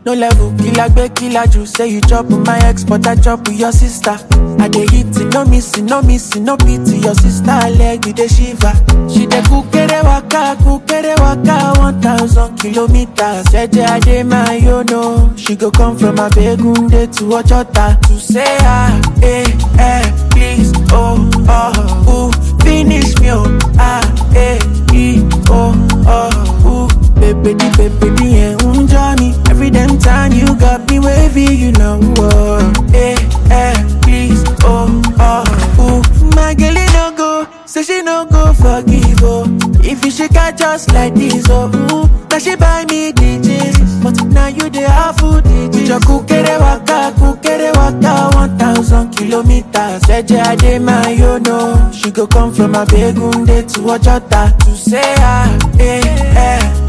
No level, killer gbe killer you say you chop with my ex, but I chop with your sister. I dey hit it, no missing, no missing, no pity. Your sister leg you dey shiver. She dey kukere waka, kukere waka, one thousand kilometers. Jeje ade my yo no, she go come from Abegunde to Ojota to say ah, eh, eh, please, oh, oh, ooh, finish me, oh, ah, eh, e, oh, oh, ooh. Baby, the baby, the yeah, me. Every damn time you got me wavy, you know, oh, eh, eh, please, oh, oh, ooh. My girl, it no go, say she no go forgive, oh. If you shake her just like this, oh, ooh. Now she buy me DJs, but now you the awful DJs. Your kukere waka, kukere waka, one thousand kilometers. Jeje ade my yo no, she go come from Abegunde to Ojota to say ah, eh, eh.